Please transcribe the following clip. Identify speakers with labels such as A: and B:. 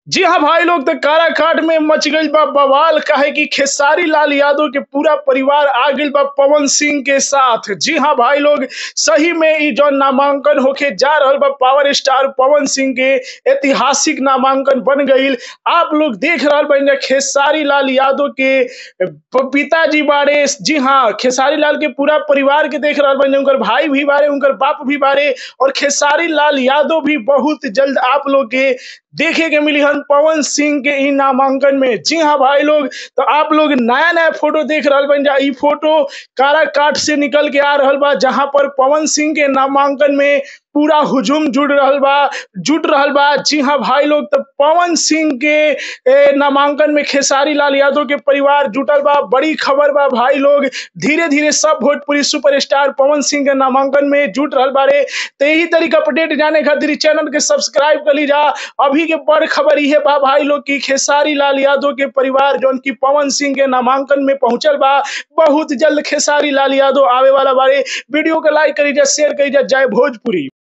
A: जी हाँ भाई लोग तो काराकाट में मच गई बा बवाल काहे कि खेसारी लाल यादव के पूरा परिवार आ गई बा पवन सिंह के साथ जी हाँ भाई लोग सही में ई जो नामांकन होके जा रहल बा पावर स्टार पवन सिंह के ऐतिहासिक नामांकन बन गई आप लोग देख रहल बा खेसारी लाल यादव के प- पिताजी बारे जी हाँ खेसारी लाल के पूरा परिवार के देख रहल बा उनकर भाई भी बारे उनकर बाप भी बारे और खेसारी लाल यादव भी बहुत जल्द आप लोग के देखे के मिली हन पवन सिंह के इ नामांकन में जी हाँ भाई लोग तो आप लोग नया नया फोटो देख रहल बन जा इ फोटो काराकाट से निकल के आ रहल बा जहां पर पवन सिंह के नामांकन में पूरा हुजूम जुड़ रहल बा जुट रहल बा जी हाँ भाई लोग तो पवन सिंह के ए, नामांकन में खेसारी लाल यादव के परिवार जुटल बा बड़ी खबर बा भाई लोग धीरे धीरे सब भोजपुरी सुपरस्टार पवन सिंह के नामांकन में जुट रहल बारे तो यही तरीका अपडेट जाने खातिर इ चैनल के सब्सक्राइब कर ली जा अभी के बड़ खबर ये बा भाई लोग की खेसारी लाल यादव के परिवार जौन की पवन सिंह के नामांकन में पहुंचल बा बहुत जल्द खेसारी लाल यादव आवे वाला बारे वीडियो को लाइक करी जा शेयर करी जा जय भोजपुरी